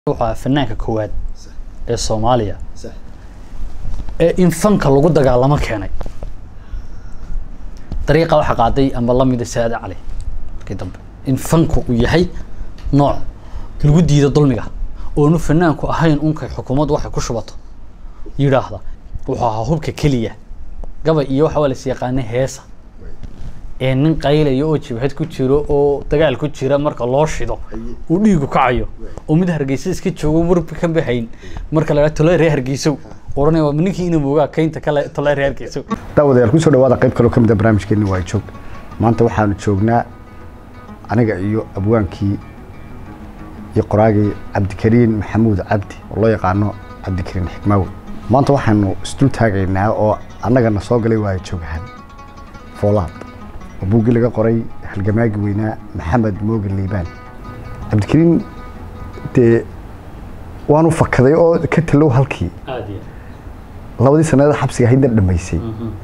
wuxuu ahaa fanaanka koowaad صح ee soomaaliya صح ee in fanka lagu dagaalamo keenay dariiqa waxa qaaday amba lamida saade cali markii dambe in fanku uu yahay nooc lagu diido dulmiga oonu fanaanku ahayn unkay xukuumaddu waxay ku shubato yidhaahda wuxuu ahaa hubka keliya gabay iyo waxa waa las yaqaana heesa ee nin qaylaya oo jibhad ku jiro oo dagaal ku jira marka loo shido uu dhiigu kacayo oo mid hargeysa iska joogo warbi kan bahayn marka la tolay reer hargeysow oranaya waa ninkii inuu moogaa kaynta kale tolay reer hargeysow daawadayaal kusoo dhawaada qayb kaloo ka mid a barnaamijkeeni waa joog maanta waxaanu joognaa aniga iyo abwaankii iyo qoraagii cabdikariin maxamuud cabdi oo loo yaqaano cabdikariin xikmaawe maanta waxaanu isdul taagaynaa oo annagana soo galay waa joogahan foolaad oo buuggii laga qoray halgamaagi weynaa maxamed mooge liibaan cabdikariin dee waanu fakaday oo ka talow halkii aad iyo labadii sannadood xabsiga ahaydna dhammaysay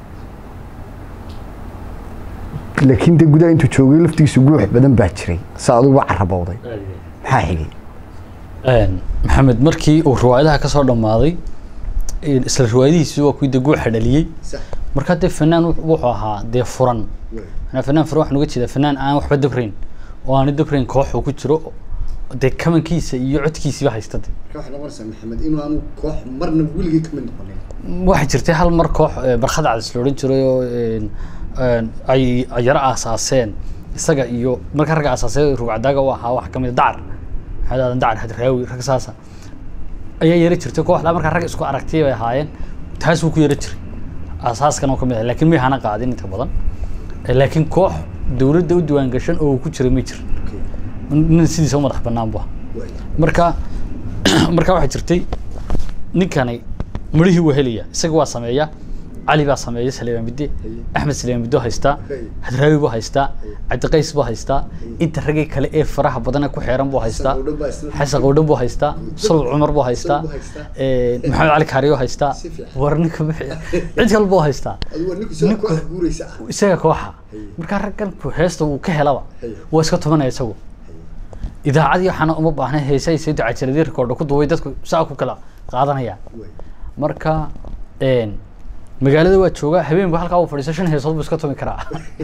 laakiin de gudaha intuu joogay laftigiisu guux badan baa jiray sa aduguba carabowday maxaa xigay maxamed markii uu riwaayadaha kasoo dhammaaday isla riwaayadihiisi waa kuwii de guuxa dhaliyey markaa dee fanaan wuxuu wuxuu ahaa dee furan manaa fanaan furan waxaan uga jeedaa fanaan aan waxba dabrayn oo aanu dabrayn koox uu ku jiro dee kamankiisa iyo codkiisiiba haysta de waxay noqonaysaa maxamed inuu aanu koox marna weligii ka mid noqonin waxaa jirtay hal mar koox eh, barkhad cadis la odhan jiray oo een, een, ay ay yaro aasaaseen isaga iyo marka ragga aasaasay rugcadaaga u ahaa waxaa kamid a dacar maxamed aadan dacar hadraawi rag saasa ayaa yaro jirtay kooxdaa markaa rag isku aragtay bay ahaayeen taas wuu ku yaro jiray aasaaskan oo kamid ah laakiin may hana qaadin inta badan Eh, laakiin koox dowladda u diiwaan gashan oo uu ku jiray ma jir nin sidiisa u madax banaan bu ahaa marka marka waxaa jirtay ninkani midhihii waa helaya isaga waa sameeya cali baa sameeya saleemaan bidde axmed saleemaan biddo haystaa hadraawi buu haystaa cabdiqays buu haystaa inta raggii kale ee faraha badan ee ku xeeran buu haystaa xasan qowdhan buu haystaa sulub cumar buu haystaa eh, maxamed cali kaariyo haystaa Si fiican. war ninka bixiya cid kale buu haystaa ninku guuraysa ah isaga kooxa markaa raggan ku heesta uu ka helaba waa iska tumanaya isagu idaacadii waxaana uma baahna heesahay soo dacajiradii rekoordha ku duubay dadku saa ku kala qaadanayaan marka een, magaalada waa joogaa habeenba halkaa uu fadhiisto shan heesood buu iska tumi karaa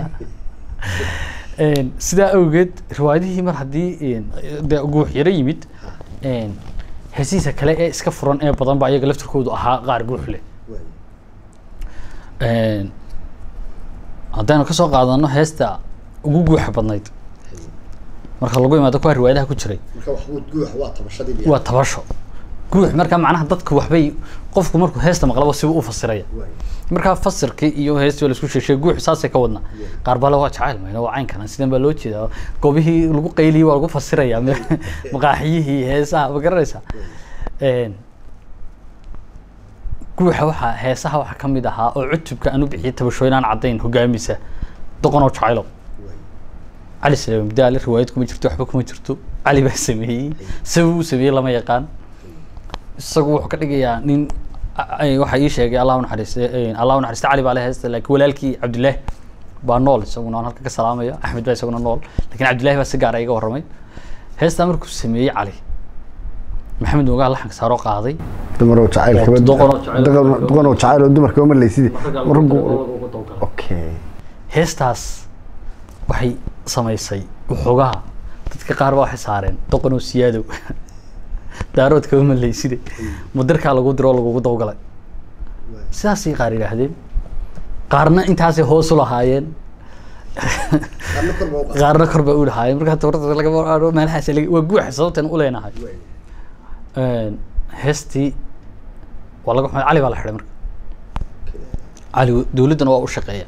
Een, sidaa awgeed riwaayadihii mar haddii een, dee guux yaro yimid een, heesihiisa kale ee iska furan ee badan ba iyaga laftirkoodu ahaa qaar guux leh Een, haddaynu kasoo qaadano heesta ugu guuxa badnayd marka lagu imaado kuwa riwaayadaha ku jiray marka waxbuu guux waa tabashadii waa tabasho guux marka macnaha dadku waxbay qofku markuu heesta maqlaba sibuu u fasiraya markaa fasirkii iyo heestii waa laisku sheeshay guux saasay ka wadna qaar bale waa jacayl mayna waa caynkana sidan baa loo jeedaa goobihii lagu qayliyey waa lagu fasiraya me- maqaaxiyihii heesaha ma garanaysaa Een, guuxa waxaa heesaha waxaa ka mid ahaa oo cutubka aan u bixiyay tabashooyin aan caddayn hogaamisa doqonoo jacaylo cali salaam daale riwaayad kuma jirto waxba kuma jirto cali baa sameeyey sabab uu sameeyey lama yaqaan isagu wuxuu ka dhigayaa nin a- ay- waxaa ii sheegay allah unaxariiste allah unaxariiste cali baa le heesta laakiin walaalkii cabdilaahi baa nool isaguna aan halka ka salaamaya axmed baa isaguna nool laakiin cabdilaahi baa si gaara iga warramay heestaa markuu sameeyey cali maxamed moogaa laxanka saaroo qaaday dumaroo jacayl Oo doqonoo jacayl. doqonoo jacayl oo dumarka uma leysidi raggu okay heestaas waxay samaysay waxoogaha dadka qaar baa waxay saareen doqonoo siyaadow daaroodka uma leyside mudirkaa lagu diro oo lagugu dawgalay sidaasay qaar yidhaahdeen qaarna intaasay hoos u lahaayeen qaarna kor bay u lahaayeen markaa tabarta lagama aado meelahaas laga- waa guuxa sababtan u leenahay Een, heestii waa laga xumay cali baa la xidhay marka cali dowladdana waa u shaqeeya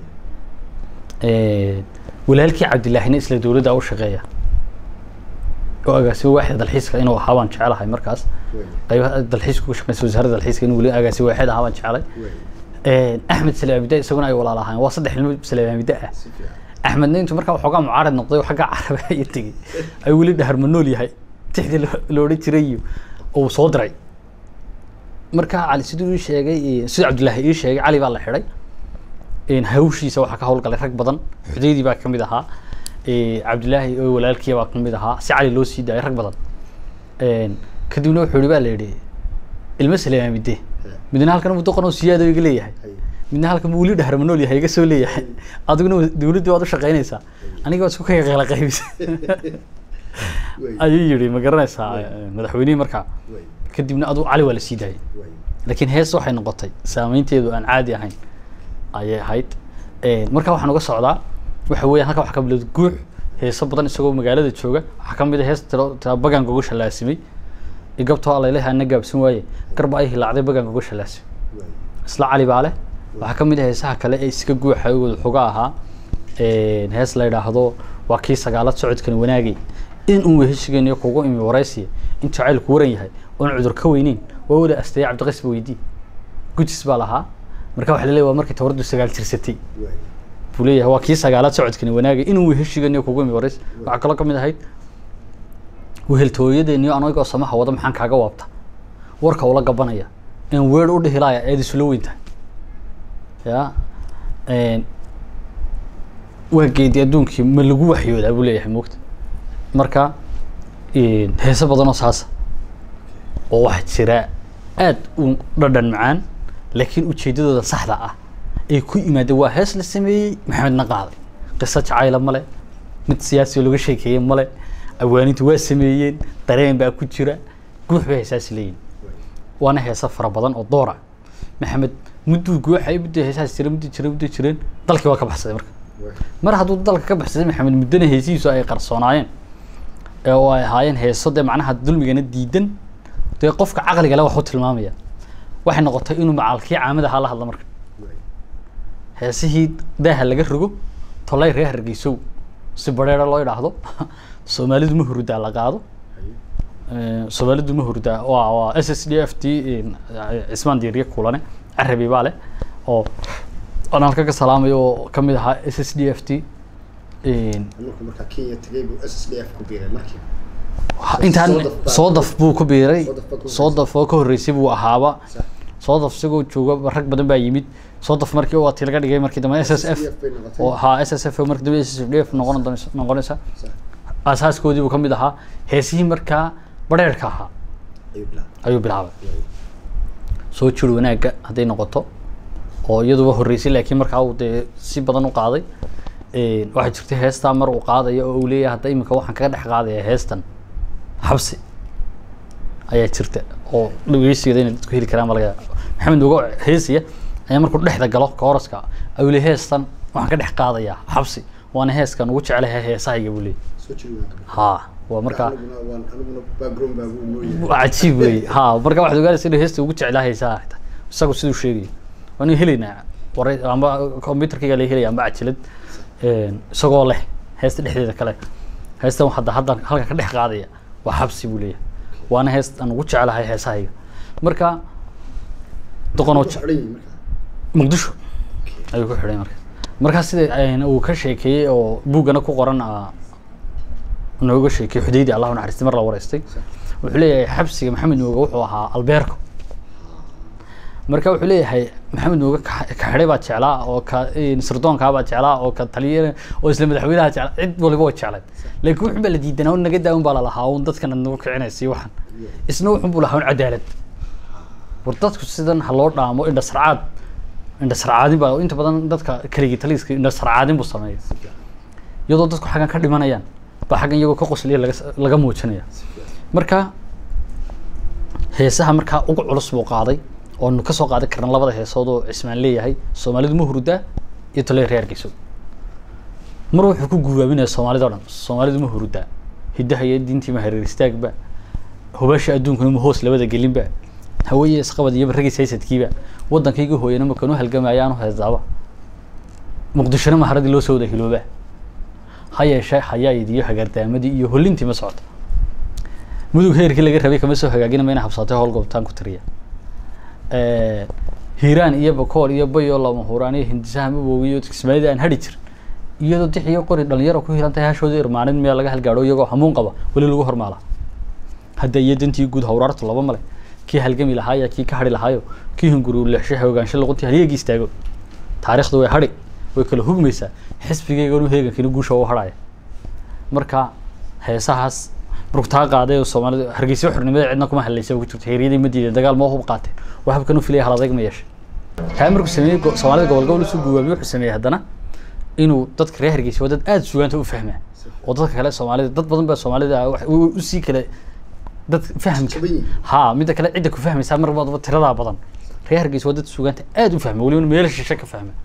Een, walaalkii cabdilaahina isla dowladda u shaqeeya oo agaasimo waaxda dalxiiska inuu ahaa baan jecelahay markaas qaybaha dalxiiska ku shaqeysa wasaaradda dalxiiska inuu weli agaasimo waaxid ahaa baan jecelay Een, axmed salaamida isaguna ay walaal ahaayeen waa saddex ilmo salaamida ah axmedna intuu markaa waxoogaa mucaarad noqday oo xagga carabi iyo tegey ay weli dhaharma nool yahay tixdii lo- la odhan jiray iyo uu soo diray marka cali siduu ii sheegay iyo- siduu cabdilaahi ii sheegay cali baa la xidhay Een, hawshiisa waxaa ka howlgalay rag badan xudeydii baa kamid ahaa Ee, cabdilaahi oo walaalkii baa kamid ahaa si cali loo sii daayay rag badan Een, kadibna wuxuu yihi baa la yidhi ilmo saleemaa midde midna halkan muddo qon oo siyaado iga leeyahay midna halkan buu weli dhahrama nool yahay iga soo leeyahay adiguna dawladdii waad u shaqaynaysaa aniga waad isku kala qeyla qaybisa ayuu yidhi ma garanaysaa madaxweynihii markaa kadibna adu cali waa la sii daayay laakiin hees waxay noqotay saameynteedu aan caadi ahayn ayay ahayd marka waxaan uga socdaa waxa weeyaan halka wax ka bilowda guux heeso badan isagoo magaalada jooga waxaa ka mid a hees tiro tira bagaan goga shalaasimay igabtoo allayleha ana gaabsan waaye garba ay hilaacday bagaan goga shalaasimay isla cali baa leh waxaa ka mid ah heesaha kale ee iska guuxa wada xoga ahaa hees la yidhaahdo waa kii sagaalad socodkan wanaagay in uun weheshigeeniyo kugu imi waraysiya in jacaylku waran yahay oon cudur ka weyneyn waa wada asteeye cabdiqays ba weydii gujis baa lahaa marka waxa la leeyahay waa markii tawardu sagaal jirsatay buu leeyahay waa kii sagaalaad socodkani wanaagay inuu weheshigeeniyo kugu imi warays waxaa kaloo ka mid ahayd weheltooyadeeniyo anagoo samaha wada maxaan kaaga waabta warka ula gabanaya in weer u dhihilaaya eed isula weyn tahay ya waa geedi adduunkii ma lagu waxyoodaa buu leeyahay moogta marka heese badan oo saasa oo waxaa jira aad u dhadhan macaan laakiin ujeedadooda saxda ah ay ku yimaadeen waa hees la sameeyey maxamedna qaaday qiso jacayla male mid siyaasi oo laga sheekeeyey male awaanintu waa sameeyeen dareen baa ku jira guux bay heesaasi leeyihin waana heesa fara badan oo doora maxamed mudduu guuxay mudduu heesaas jira mudduu jira mudduu jireen dalkii waa ka baxsaday marka mar hadduu dalka ka baxsaday maxamed muddana heesihiisu ay qarsoonaayeen ee oo ay ahaayeen heeso dee macnaha dulmigana diidan dee qofka caqliga le wax u tilmaamaya waxay noqotay inuu macalkii caamada ahaa la hadla marka heesihii daaha laga rogo tolay reer hargeysow si bareera loo idhaahdo soomaalidu ma hurudaa la qaado soomaalidu ma hurudaa waa waa s s d f t cismaan diiriye kulane carabi baa leh oo aan halka ka salaamayo oo kamid ahaa s s d f t markuu markaa kenya tagay buu s s d f ku biiray markii intaan Soodaf baa- soodaf buu ku biiray Soodaf baa ku soodaf oo ka horreysay buu ahaaba Sax. soodaf isagoo jooga rag badan baa yimid soodaf markii waa tii laga dhigay markii dambe s s f SSDF bay noqotay. oo haa s s f markii dambe s s d f noqon doonaysa noqonaysa Sax. asaaskoodii buu ka mid ahaa heesihii markaa bareerka ahaa ayuu bilaabay ayuu bilaabay soo jir wanaagga hadday noqoto oo iyaduba horreysay laakiin markaa uu dee si badan u qaaday waxaa jirta heestaa mar uu qaadayo oo uu leeyahay hadda iminka waxaan kaga dhex qaadaya heestan xabsi ayaa jirta oo dhegeysigeeda inay dadku heli karaan baa laga yaaba maxamed uga heesaya ayaa markuu dhexda galo koraska ayuu leeyahay heestan waxaan ka dhex qaadayaa xabsi waana heeskan ugu jecelahay heesahayga buu leeyahay soo jiri waan ka haa waa markaa aniguna waan aniguna background baa uu noo yahay waa cajiib wey ha marka waxaad ogaanaysa inuu heesta ugu jeclaa heesaha xitaa isagu siduu sheegayo waanu helaynaa waray amba computerkayga laga helaya amba cajilad isagoo leh heesta dhexdeeda kale heestan hadda hadda halka ka dhex qaadaya waa xabsi buu leeyahay waana heest aan ugu jeclahay heesahayga marka doqonoo Wuxuu xidhan yahay markaa muqdisho ayuu ku xidhay marka markaa sida ayna uu ka sheekeeyey oo buuggana ku qoran ah, nooga sheekeeyey xudaydi allah u naxariistay mar la wareystay wuxuu leeyahay xabsiga maxamed nooga wuxuu ahaa albeerko marka wuxuu leeyahay maxamed nooga ka ka xidhay baa jeclaa oo ka sirdoonkaa baa jeclaa oo ka taliya oo isla madaxweynaha jeclaa cid waliba waa jeclay laakiin wuxun baa la diidanaa un naga daa un baa lalahaa un dadkana nagu kicinaysa waxan isna wuxun buu lahaa un cadaalad war dadku sidan ha loo dhaamo indha sarcaad indha sarcaadin baa inta badan dadka keligii taliiska indha sarcaadin buu sameeya iyadoo dadku xaggan ka dhimanayaan baa xaggan iyagoo ka qosliya laga laga muujinaya marka heesaha markaa ugu culus buu qaaday oonu kasoo qaadan karna labada heesood oo cismaan leeyahay soomaalidu ma hurudaa iyo toley reerkiisu mar wuxuu ku guubaabinaya soomaalida o dhan soomaalidu ma hurudaa hiddaha iyo diintii ma hareer istaagba hubasha adduunkuna ma hoos labada gelinba haweye isqabad iyo barragiis haysadkiiba waddankayga hooyana ma kanu halgamayaanu heesaaba muqdishona maharadii loo soo wada hilooba ha yeeshee hayaayid iyo hagaardaamadii iyo hollintii ma socota mudug heerkii laga rabay kama soo hagaagina mayna habsaatay howl goobtaan ku tiriya hiiraan iyo bakool iyo bayo lama huraan iyo hindisaha maboogi iyo kismaayada aan hadhi jirin iyadoo dix iyo qori dhalinyaro ku hirantahay hashooda irmaanin meel laga halgaadho iyagoo hamuun qaba weli lagu hormaala hadda iyo dantii guud hawraartu laba male kii halgami lahaaya kii ka hadhi lahaayo kii hunguru leexshaha ogaansho luquntii halyagii istaago taariikhdu way hadhi way kala hugmaysaa xisbigayga inu heegankina guusha u hadhaya marka heesahaas burugtaa qaaday oo soomaalida hargeysa xornimada cidna kuma hadlaysa ku jirto heeryadii ma diiday dagaal ma hub qaatay wax habkan u filaya hal adayg ma yeeshay kaa markuu sameeyey go- soomaalida gobol gobol usoo guwaamiyey wuxuu sameeyey haddana inuu dadka reer hargeysa waa dad aada sugaanta u fahmaa oo dadka kale soomaalida dad badan baa soomaalida ah wax- u- usii kale dad fahamka Jaban yihiin. ha midda kale cidda ku fahmaysaa mar baadaba tiradaa badan reer hargeysa waa dad sugaanta aada u fahma weliba meel shishe ka fahma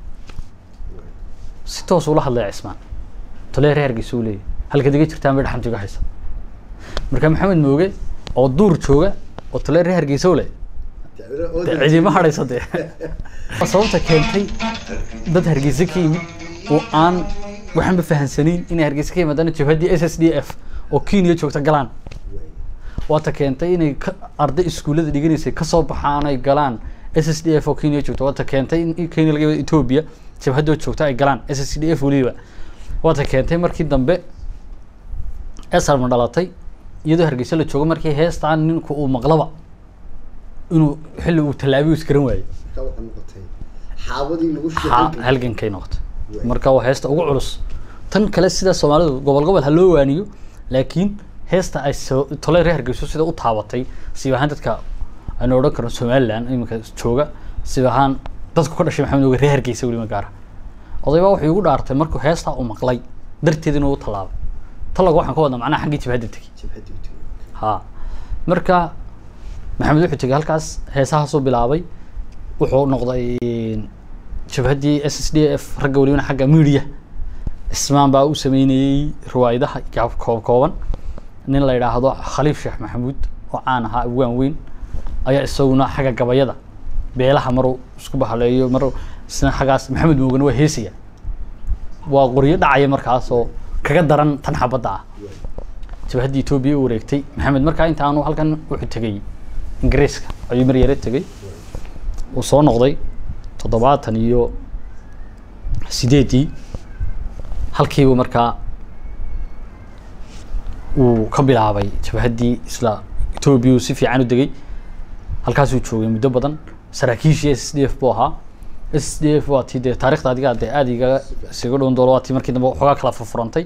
si toos ula hadlaya cismaan tole reer hargeysa uu leeyahy halka diga jirtaan bay dhaxantu iga haysa marka maxamed mooge oo duur jooga oo tole reer hargeysa u leh dee cidima hadhaysa dee Waa sababta keentay dad hargeysa ka yimid oo aan waxaanba fahansanayn inay hargeysa ka yimaadaan jabhaddii s s d f oo kenya joogta galaan waata keentay inay ka arday iskuullada dhiganaysay kasoo baxaan ay galaan s s d f oo kenya joogta waata keentay in kenya laga yimid ethiopia jabhadoo joogta ay galaan s s d f weliba waata keentay markii dambe esarma dhalatay iyadoo hargeysa la joogo markii heestaan ninku uu maqlaba inuu xilli uu tallaabiyo isgaran waayo xaabadii lagu ha halgankay noqotay marka waa heesta ugu culus tan kale sida soomaalidu gobol gobol ha loo waaniyo laakiin heesta ay soo tole reer hargeyso sida u taabatay siib ahaan dadka aynu odhan karno somaliland iminka jooga siib ahaan dadku ka dhashay maxamed oge reer hargeysa weliba gaara odaybaa wuxuu igu dhaartay markuu heestaa uu maqlay darteed inuu u tallaabay tallaga waxaan ka wadnaa macnaha xaggii jabhadda tegey ha marka maxamed wuxuu tegey halkaas heesahaasuu bilaabay wuxuu noqday jabhaddii s s d f ragga welibana xagga media ismaan baa u sameynayey riwaayadaha gaab koob kooban nin la yidhaahdo khaliif sheekh maxamuud oo caan ahaa abwaan weyn ayaa isaguna xagga gabayada beelaha maruu isku bahaleeyo maruu isna xaggaas maxamed moogana waa heesaya waa qoryo dhacaya markaas oo kaga daran tan xabadda ah jabhaddii etoobiya u wareegtay maxamed markaa intaanu halkan wuxuu tegey ingiriiska ayuu mar yare tegey uu soo noqday toddobaatan iyo sideedii halkiibu markaa uu ka bilaabay jabhaddii isla etoobiya uu si fiican u degay halkaasuu joogay muddo badan saraakiishii s d f buu ahaa s d f waa tii dee taarikhda adiga dee aada igaga isaga dhown doolo waa tii markii dambe xoogaa kala furfurantay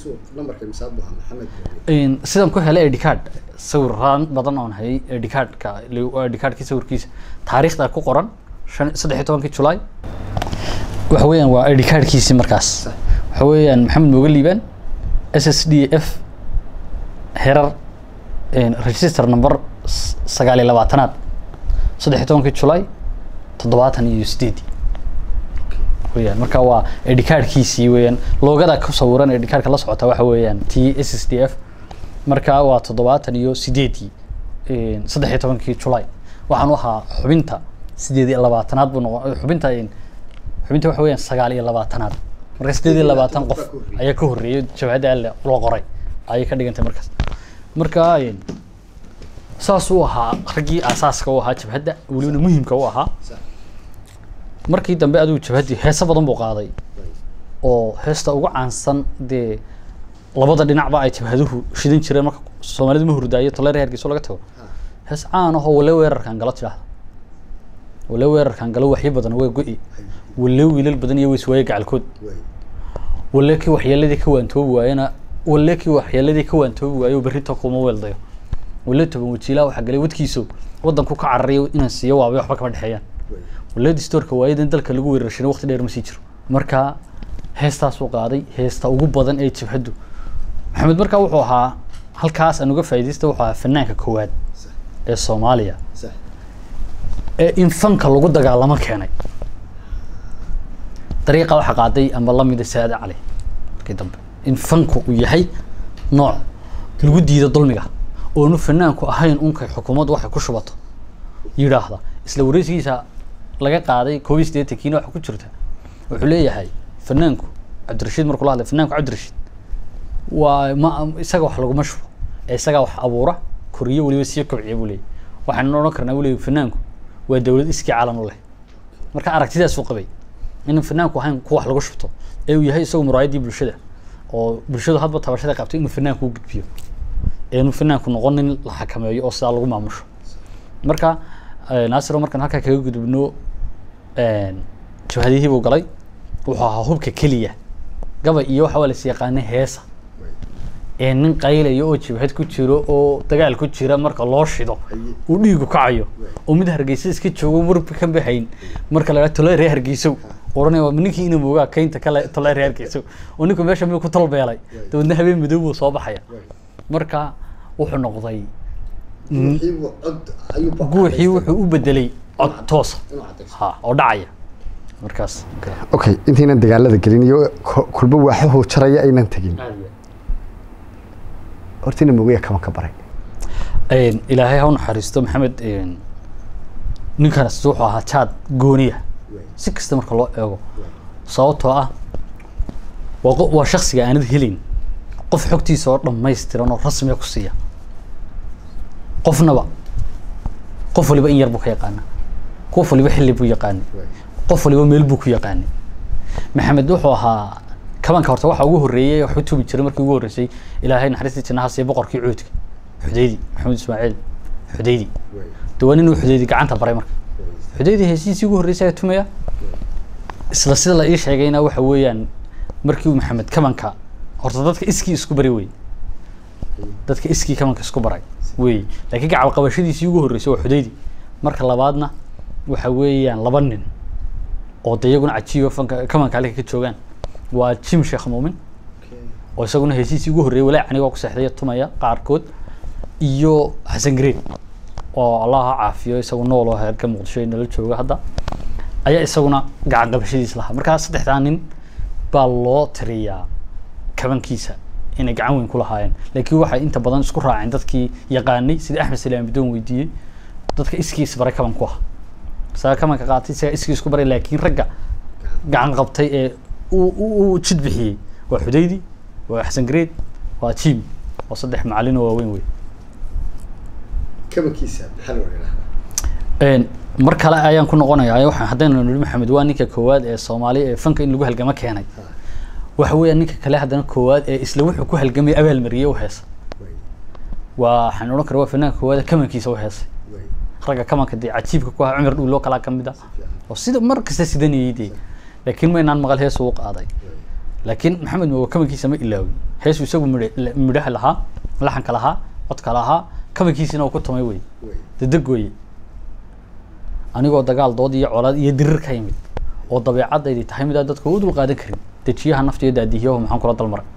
Een, sidaan ku helay id card sawiraan badan oon hayay id cardka id cardkii sawirkiisa taariikhda ku qoran shan saddex iyo tobankii julaay waxa weeyaan waa id cardkiisii markaas waxa weeyaan maxamed mooga liibaan s s d f herar een, register number s- sagaal iyo labaatanaad saddex iyo tobankii julaay toddobaatan iyo sideedii weyaan marka waa id cardkiisii weeyaan loogada ku sawiran id cardka la socota waxa weeyaan t s s d f marka waa toddobaatan iyo sideedii een, saddex iyo tobankii julaay waxaan u ahaa xubinta sideed iyo labaatanaad buu noqon xubinta een, xubinta waxa weeyaan sagaal iyo labaatanaad marka sideed iyo labaatan qof ayaa ka horreeyay jabhadda alle loo qoray ayay ka dhigantay markaas marka een, saas uu ahaa raggii aasaaska u ahaa jabhadda welibana muhimka u ahaa markii dambe adigu jabhaddii heeso badan buu qaaday oo heesta ugu caansan dee labada dhinacba ay jabhaduhu shidan jireen marka soomaalidu ma hurdaayo toleer hargeyso laga tago hees caan ahoo wale weerarkan galo tidhaahda wale weerarkan galo waxyo badan waa go-i wale wiilal badan iyo weyswaaye gacalkood wale kii waxyeeladii ka waantoobi waayena wale kii waxyeeladii ka waantoobi waayo berrito kuma weeldayo wale toban wajiilaa waxaa galay wadkiiso wadanku ka cararayo inaan siiyo waabay waxba kama dhexeeyaan waleed storka waayadan dalka lagu weerarshina waqti dheer ma sii jiro marka heestaasuu qaaday heesta ugu badan ee jabhaddu maxamed markaa wuxuu ahaa halkaas aan uga faa'iidaysta wuxuu ahaa fanaanka koowaad ee soomaaliya ee in fanka lagu dagaalamo keenay dariiqa waxaa qaaday ama lamida saade cali markii dambe in fanku uu yahay nooc lagu diido dulmiga oonu fanaanku ahayn unkay xukuumaddu waxay ku shubato yidhaahda isla wareysigiisa laga qaaday koob iyo siddeetankiina waxa ku jirta wuxuu leeyahay fanaanku cabdirashiid markuu la hadlay fanaanku cabdirashiid waa ma isaga wax laguma shubo ee isagaa wax abuura koriyo weliba sii kobciya buu leeyahy waxaanu odhan karnaa buu leeyahy fanaanku waa dowlad iskii calan u leh marka aragtidaasuu qabay inuu fanaanku ahayn ku wax lagu shubto ee uu yahay isagu muraayaddii bulshada oo bulshadu hadba tabashada qabtay inuu fanaanku u gudbiyo ee inuu fanaanku noqon nin la xakameeyo oo sidaa lagu maamusho marka naasiro markaan halkaa kaga gudubno jabhadihii buu galay wuxuu ahaa hubka keliya gabay iyo waxa waa las yaqaanay heesa ee nin qaylayo oo jibhad ku jiro oo dagaal ku jira marka loo shido uu dhiigu kacayo oo mid hargeysa iska joogo warbi ka baxayn marka la tolay reer hargeysow oranaya waa ninkii ina moogaa kaynta kale tolay reer hargeysow oo ninku meesha miyuu ku talbeelay dabeedna habeen madow buu soo baxaya marka wuxuu noqday guuxii wuxuu u bedelay cod toosa ha oo dhacaya markaas okay intaynan dagaalada gelin iyo ko- kulba waaxahoo jaraya aynan tegin horta ina mogaya kama ka baray Een, ilaahay ha u naxariisto maxamed een, ninkaas wuxuu ahaa jaad gooniya si kasta marka loo eego sababtoo ah waa qo- waa shaksiga aanad helin qof xogtiisa oo dhammaystiran oo rasmiya ku siiya qofnaba qof waliba in yar buu ka yaqaana qof waliba xilli buu yaqaanay qof waliba meel buu ku yaqaanay maxamed wuxuu ahaa kabanka horta waxa ugu horreeyey wax u tubi jiray markii ugu horreysay ilaahay naxariistii jannaha siiya boqorkii cuudka xudaydi maxamed ismaaciil xudaydi de waa nin uu xudaydi gacanta baray marka xudaydi heshiisii ugu horreysay ayaa tumaya isla sida la ii sheegayna waxa weeyaan markii uu maxamed kabanka horta dadka iskii isku bari wey dadka iskii kabanka isku baray wey laakiin gacal qabashadiisii ugu horreysay waa xudaydi marka labaadna waxa weeyaan laba nin oo de iyaguna cajiiba fanka kabanka halka ka joogaan waa jim sheekh muumin oo isaguna heshiisii ugu horreeyay walaac anigoo ku seexday tumaya qaarkood iyo xasan green oo allah ha caafiyo isagu nool oo heerka muqdisho ee nala jooga hadda ayaa isaguna gacan qabashadiis lahaa markaa saddexdaa nin baa loo tiriyaa kabankiisa inay gacan weyn ku lahaayeen laakiin waxay inta badan isku raaceen dadkii yaqaanay sida axmed salaam bidoon weydiiyey dadka iskiis baray kaban ku ah isaga kabanka qaatay isaga iskii isku baray laakiin ragga gacan qabtay ee uu uu- uu jid bixiyey waa xudaydi waa xasan greed waa jim oo saddex macalin oo waaweyn wey kabankiisa maxaa loo yidhahdaa Een, mar kale ayaan ku noqonayaa waxaan haddaynu nidhi maxamed waa ninka koowaad ee soomaali ee fanka in lagu halgamo keenay waxa weeyaan ninka kale haddana koowaad ee isla wuxuu ku halgamay abaalmariyey u heesa waa waxaan odhan karaa waa fanaanka koowaad ee kamankiisa u heesay ragga kamanka dee cajiibka ku ahaa cumar dhuuloo kalaa ka mid ah oo sida mar kasta sidanayay dee laakiin maynaan maqal hees uu qaaday laakiin maxamed mooga kamankiisa ma ilaawin heesu isagu midhe- midhaha lahaa laxanka lahaa codka lahaa kamankiisina uu ku tumay wey dadegooye anigoo dagaal dood iyo colaad iyo dirir ka yimid oo dabeecadaydi tahay mid aan dadka u dul qaadan karin dejiyaha nafta iyo daadihiyahu maxaan kula dalmaray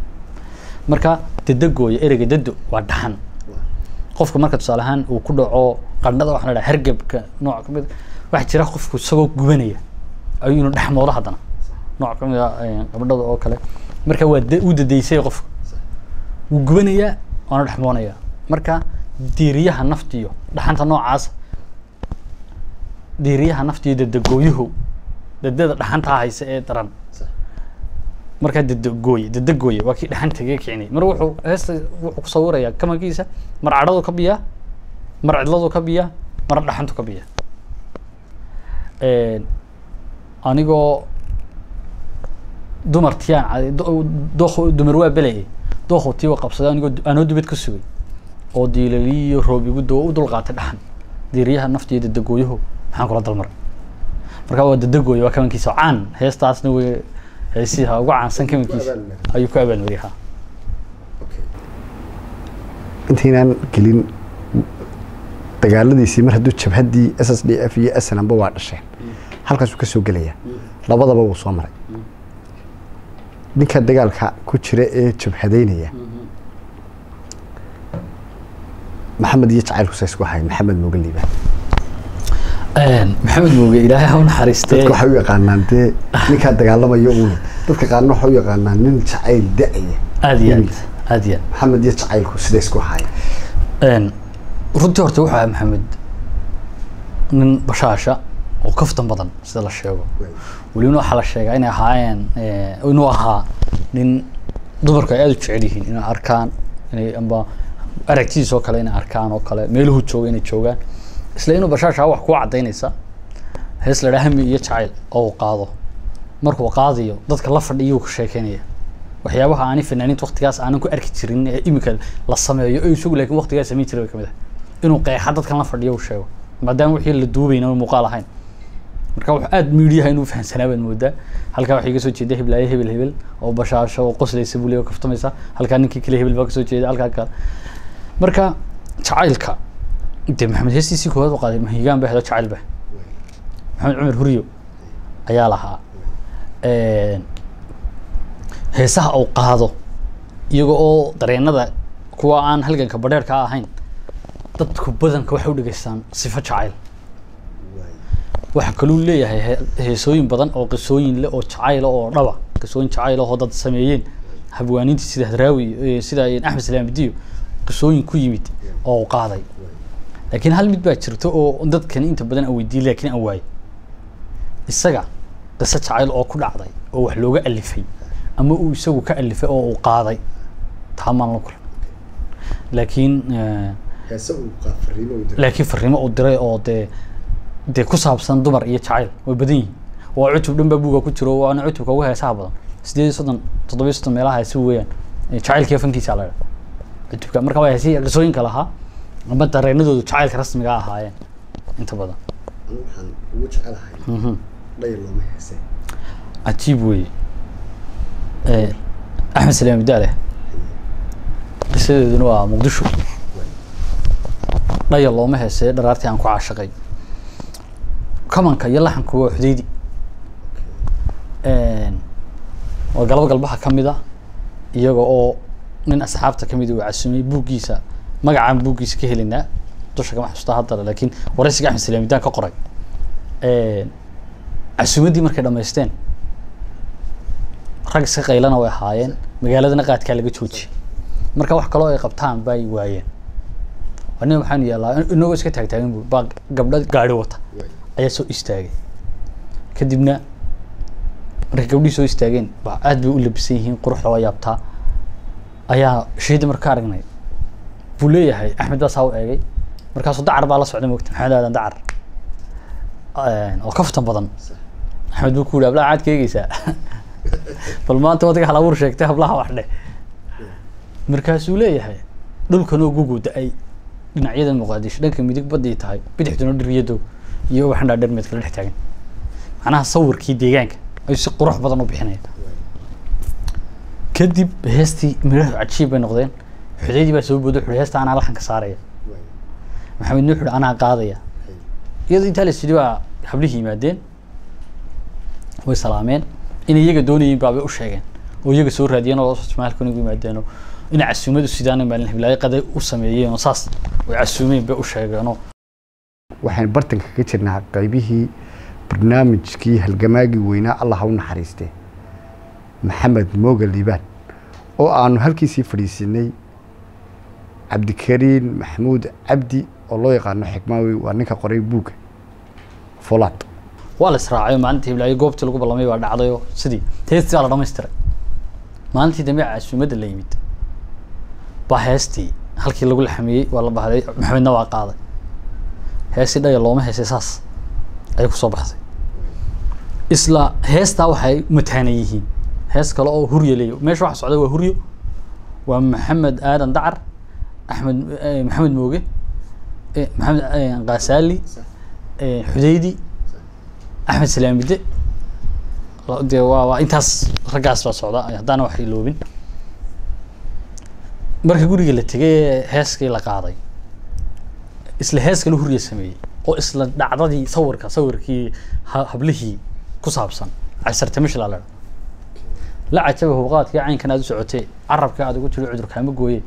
marka dadegooya ereyga dado waa dhaxan qofka marka tusaale ahaan uu ku dhaco qandhada waxaa la dhaha hergebka nooc kamid waxaa jira qofku isagoo gubanaya ayuu inuu dhexmoodo haddana nooc kamid a qabdhada oo kale marka waa da- uu dadeysay qofka wuu gubanayaa waana dhexmoonaya marka diiriyaha naftiyo dhaxanta noocaas diiriyaha naftiyo dadagooyuhu dadada dhaxantaa haysa ee daran markaa dadagooye dadagooye waa kii dhaxantaga kicinay mar wuxuu heesta wuxuu ku sawirayaa kamankiisa mar cadhadu ka biyaa mar cidladu ka biyaa mar dhaxantu ka biyaa anigoo dumar tiyaan dook dumar waa belayay dookhu tiiwa qabsaday anigoo anoo dubad ka sugay oo diilaliyo roob igu doo u dulqaatay dhaxan diiriyaha naftiyo dadagooyuhu maxaan kula dalmaray marka waa dadagooye waa kamankiisa caan heestaasna way heesiha ugu caansan kamankiisa ayuu ku abaalmariyay ha intaynaan gelin dagaaladiisii mar hadduu jabhaddii s s d f iyo snamba waa dhasheen halkaasuu ka soo gelaya labadaba wuu soo maray ninka dagaalka ku jira ee jabhadaynaya maxamed iyo jacaylku sa isku ahayn maxamed mooga liibaan maxamed mooge ilaahay ha u naxariistee dadka waxay u yaqaanaan dee ninkaa dagaalamayo uun dadka qaarna waxay u yaqaanaan nin jacayl da-aya aad iyo aad aad iyo maxamed iyo jacaylku sida isku ahayn aad runtii horta wuxuu ahaa maxamed nin bashaasha oo kaftan badan sida la sheego welibna waxaa la sheegaa inay ahaayeen inuu ahaa nin dumarku ay aada u jecel yihiin inay arkaan inay amba aragtidiis oo kale inay arkaan oo kale meeluhu jooga inay joogaan isla inuu bashaasha wax kuu cadaynaysa hees la dhaha hami iyo jacayl oo uu qaado markuu qaadayo dadka la fadhiyuu ka sheekeynaya waxyaabaha aanay fanaaniinta waqtigaas aanan ku arki jirin ee imika la sameeyo ee isagu laakiin waqtigaas samayn jiray bay kamid ah inuu qeexa dadkan la fadhiyo uu sheego maadaama wixii la duubayna muuqaal ahayn marka wax aad miidiyaha inuu fahansanaa baad moodaa halkaa waxay ka soo jeeda heblaaye hebel hebel oo bashaasho oo qoslaysa buu leeyahay oo kaftamaysa halkaa ninkii kale hebel baa kasoo jeeda halkaa kale marka jacaylka dee maxamed heestiisii koowaad u qaaday mahigaan baa helo jacayl ba maxamed cumar huriyo ayaa lahaa heesaha uu qaado iyaga oo dareenada kuwa aan halganka badheerka ahayn dadku badanka waxay u dhegeystaan sifo jacayl waxaa kaluu leeyahay he- heesooyin badan oo qisooyin leh oo jacayl oo dhaba qisooyin jacayl oo dad sameeyeen habwaaniintii sida hadraawi eh, sida axmed salaamidiyo qisooyin ku yimid oo uu qaaday laakiin hal mid baa jirta oo dadkani inta badan aan weydiiyey laakiin aan waayey isaga qiso jacayl oo ku dhacday oo wax looga alifay ama uu isagu ka alifay oo uu qaaday taa maan la kulan laakiin eh, heese uu qaad fariimo uu diray laakiin fariimo uu diray oo dee dee ku saabsan dumar iyo jacayl way badan yihiin waa cutub dhan baa buuga ku jiro waana cutubka ugu heesaha badan sideed iyo soddon toddoba iyo soddon meelaha heesi weeyaan Eh, jacaylkiiyo fankiisa la idhaha cutubka marka waa heesi qisooyinka lahaa ama dareenadoodu jacaylka rasmiga ahaayeen inta badan anigu waxaan ugu jecelahay Mhm. dhayr looma heese cajiib weeye Eh, axmed salaam daale qisadeeduna waa muqdisho dhaya looma heesee dharaartii aan ku caashaqay kamanka iyo laxanku waa xudeydi waa galabo galbaha ka mid ah iyaga oo nin asxaabta ka mid uu casumay buuggiisa magacaan buuggiisa ka helinaa dusha kama xasuusta haddana laakiin waraysiga axmed salaamidaan ka qoray casuumaddii markay dhamaysteen rag iska qaylana way ahaayeen magaaladana qaadkaa laga joojiyey marka wax kaloo ay qabtaan bay waayeen aniga waxaan yeelaa inagoo iska taagtaagan bu baa gabdho gaari wata ayaa soo istaagay kadibna markay gabdhihii soo istaageen ba aad bay u labisan yihiin quruxda waa yaabtaa ayaa shahida marka ka aragnay buu leeyahay axmed baa saa u eegay markaasuu dacar baa la socda mogta maxamed aadan dacar oo kaftan badan axmed buu ku yihi hablaha caad ka eegeysaa bal maanta wadka hal abuur sheegtay hablaha wax dheh markaasuu leeyahay dhulkanoo gugu da-ay dhinacyada muqaadisho dhanka midig baday tahay bidixduna dhiryado iyo waxandhaa dhermeed kala dhex taagan macnaha sawirkii deegaanka ayuu si qurux badan u bixinaya kadib heestii midhahu cajiib bay noqdeen xudeydii baa soo booday wuxuu heesta anaa laxanka saaraya maxamedna wuxuu anaa qaadaya iyadoo intaa la sidhi baa hablihii yimaadeen way salaameen inay iyaga doonayeen baabay u sheegeen oo iyaga soo raadiyeen oo ismaalkan ugu yimaadeen oo inay casuumad u sidaan maalin hiblaayo qaday u sameeyeen oo saas way casuumeen bay u sheegeenoo waxaan bartanka ka jirnaa qaybihii barnaamijkii halgamaagii weynaa allah ha u naxariistee maxamed mooga liibaan oo aanu halkiisii fadhiisinay cabdikariin maxamuud cabdi oo loo yaqaano xikmaawi waa ninka qoray buugga folaad waa la israacay oo maalintii hiblaayo goobtii lagu ballamay baa dhacday oo sidii heestii baa la dhamaystiray maalintii dambe casuumadda la yimid baa heestii halkii lagu laxamiyey waa la bahday maxamedna waa qaaday heestii dhaya looma heesay saas ayay kusoo baxday isla heestaa waxay mataanan yihiin hees kale oo huryo leeyo meesha waxa socda waa huryo waa maxamed aadan dacar axmed eh, maxamed mooge eh, maxamed eh, qaasaali eh, xudeydi axmed salaamide la- dee waa waa intaas raggaas baa socda haddaana wax iloobin marka guriga la tegay ee heeskii la qaaday isla hees kale hurya sameeyey oo isla dhacdadii sawirka sawirkii ha- hablihii ku saabsan casartamishla la la cajaba hubqaadkii caynkan aad u socotee carabka aad ugu jiro cudur kaama gooye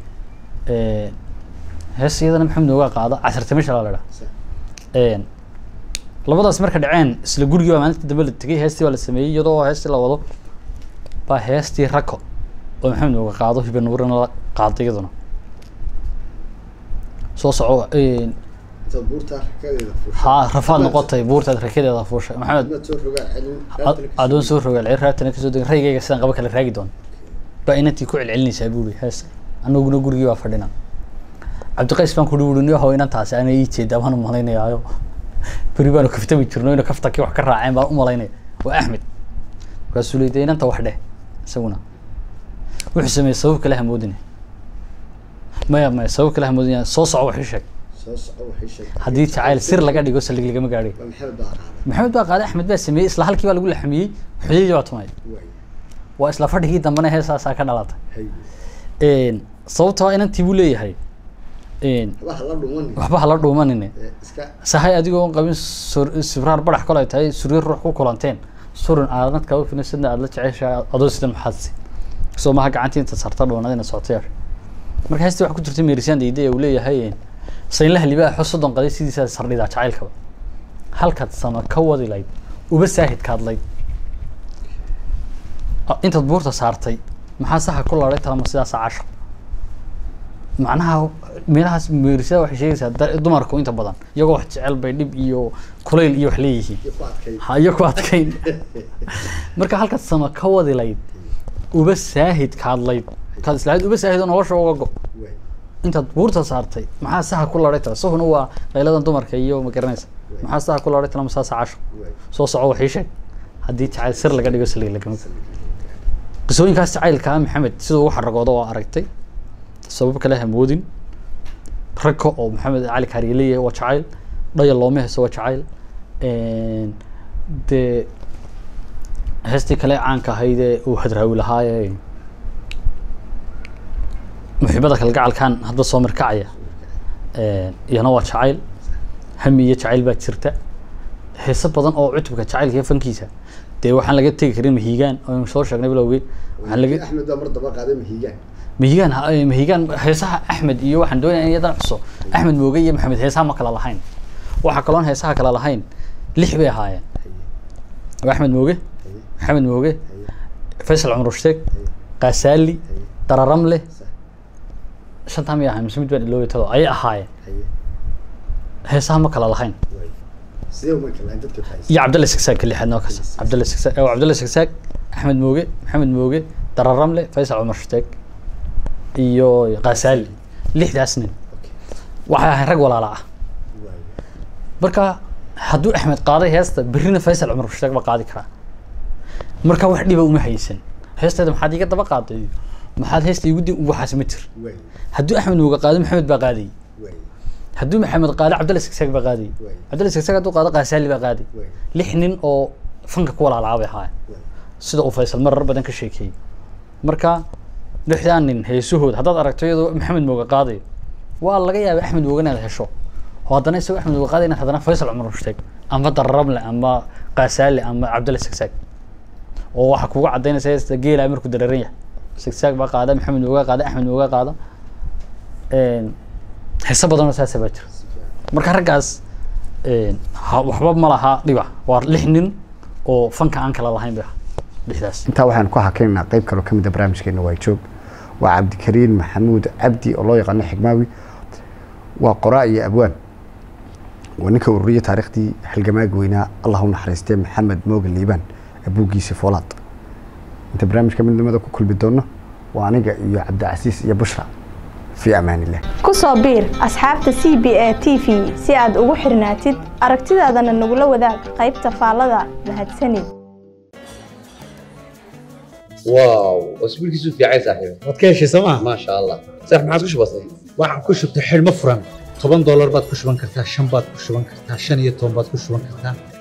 hees iyadana maxamed nooga qaada casartamishla la dhaa labadaas marka dhaceen isla gurigii baa maalintii dambe la tegay heestii baa la sameeyey iyadoo heestii la wado baa heestii rako oo maxamed nooga qaado hiba nuurina la qaaday iyaduna soo soco intaad buurtaa rakadeeda ha rafaad noqotay buurtaad rakadeeda fuushay maxamed soo rogaa ad- adoon soo rogaal cir raabtana kasoo degay raygayga sidaan qaba kala raagi doon baa inantii ku celcelinaysaa buuri hees anaguna gurigii baa fadhina cabdiqays baan kudhi wuhi niyahow inantaasi ana ii jeedaa baan u malaynayaayo beri baanu kaftami jirno ina kaftakii wax ka raaceen baan u malaynaya waa axmed markaasuu leeyay dee inanta wax dheh isaguna wuxuu sameeyey sabab kale hamoodine maya maya sabab kale hamoodinaya soo soco wax ii sheeg soo soco waxay sheegtay haddii jacayl sir laga dhigo saldhig lagama gaadhay waa maxamed baa qaaday maxamed baa qaaday axmed baa sameeyey isla halkii baa lagu laxamiyey xudaydi baa tumay waay waa isla fadhigii dambena heesaasaa ka dhalatay hay Een, sababtoo ah inantii buu leeyahay een, waxba hala dhuman waxba hala dhuumanine iska sahay adigoo on qabin sur- sibraar badax kale ay tahay suryar ruux ku kulanteen surin aadnad kaba finasadna aad la jeceshahay adoo sida maxaadsi soo maha gacantii inta sarta dhuunadina socotayaasha marka heestii waxa ku jirta meerisaan dayday uu leeyahay een, saynlaha libaaxo soddon qaday sidiisaa sardhidaa jacaylkaba halkaad sama ka wadi layd uba saahidka hadlayd Ah, intaad buurta saartay maxaa saxa ku laadhay talama sidaasa casho macnaha meelahaas meerisada waxay sheegaysaa da- dumarku inta badan iyagoo wax jecel bay dhib iyo kulayl iyo wax leeyihiin iyo ku adkay ha iyo ku adkayn marka halkaad sama ka wadi layd uba saahid ka hadlayd kaad islahayd uba saahid oo nolosha uga go waay intaad buurta saartay maxaa saxa ku laadhay tala sahuna waa qayladan dumarka iyo ma garanaysa maxaa saxa ku laadhay tala masaasa casho waay soo soco waxii sheeg haddii jacayl sir laga dhigo saliig lagama qisooyinkaas jacaylka ah maxamed siduu ugu xaragoodo oo aragtay sabab kale hamoodin ragka oo maxamed cali kaariye leeyahay waa jacayl dhaya looma heeso waa jacayl Een, dee heestii kale caanka ahayd ee uu hadraawi lahaaye muxiibada kalgacalkan hadda soo markacaya Een, iyana waa jacayl hami iyo jacayl baa jirta heeso badan oo cutubka jacaylka iyo fankiisa dee waxaan laga tegi karin mahiigaan oo soo sheegnay bilowgii waxaan laga axmed baa mar daba qaaday mahiigaan mahiigaan ha- eh, mahiigaan heesaha axmed iyo waxaan doonaya in yadan xuso axmed mooge iyo maxamed heesaha ma kala lahayn waxaa kaloon heesaha kala lahayn lix bay ahaayeen waa axmed mooge maxamed mooge faysal cumar rushteeg qaasaali dararamle shantaa miyay ahayn mise mid baan iloobi tado ayay ahaayeen haye heesaha ma kala lahayn waay sidee uma kalahayn dadka fahaysa iyo cabdalle sigsaag ka lixaad noo kasa cabdalle sigsaag oo cabdalle sigsaag axmed mooge maxamed mooge dararamle faysal cumar shteeg iyo qaasaali lixdaas nin okay waxay ahayn rag walaala ah waay marka hadduu axmed qaaday heesta berrina faysal cumar shteeg ba qaadi karaa marka wax dhiba uma haysan heesteeda maxaad iga daba qaaday maxaad heesta igu di waxaas ma jir waay hadduu axmed mooge qaado maxamed baa qaadayay waay hadduu maxamed qaado cabdalle sigsaag baa qaadayay waay cabdalle sigsaag hadduu qaado qaasaali baa qaadayay waay lix nin oo fanka ku walaalaa bay ahaayeen waay sida uu faysal marar badan ka sheekeeyey marka lixdaan nin heesahooda haddaad aragto iyadoo maxamed mooge qaadayo waa laga yaabay axmed mooge inaad hesho oo haddana isagoo axmed mooge qaadayo inaad haddana faysal cumar ushteeg ama darramle ama qaasaale ama cabdalle sigsaag oo waxaa kuga cadaynaysa heesta geelaa markuu dareeran yahay sigsaag baa qaada maxamed mooge qaada axmed mooge qaada Een, heese badanoo saasa baa jira marka raggaas een, ha- waxba ma laha dhiba waa lix nin oo fanka aan kala lahayn bay ahaa lixdaas intaa waxaan ku hakinaynaa qayb kaloo kamid a barnaamijkeena waa joog waa cabdikariin maxamuud cabdi oo loo yaqaano xigmaawi waa qoraa iyo abwaan waa ninka ururiya taariikhdii halgamaaga weynaa allah u naxariistee maxamed moogan liibaan abuugiisi foolaad inta barnaamijka midnimada ku kulmi doono waa aniga iyo cabdicasiis iyo bushra fii amaan illah ku soo biir asxaabta c b a t v si aad ugu xirnaatid aragtidaadana nagula wadaag qaybta faallada mahadsanid واو واسبوعك يسوف يا عيسى صاحبي waad ka heshay sooma ما شاء الله صح ما عاد وش بصير waxaan ku shubtay xidhmo furan toban doolar baad ku shuban kartaa shan baad ku shuban kartaa shan iyo toban baad ku shuban kartaa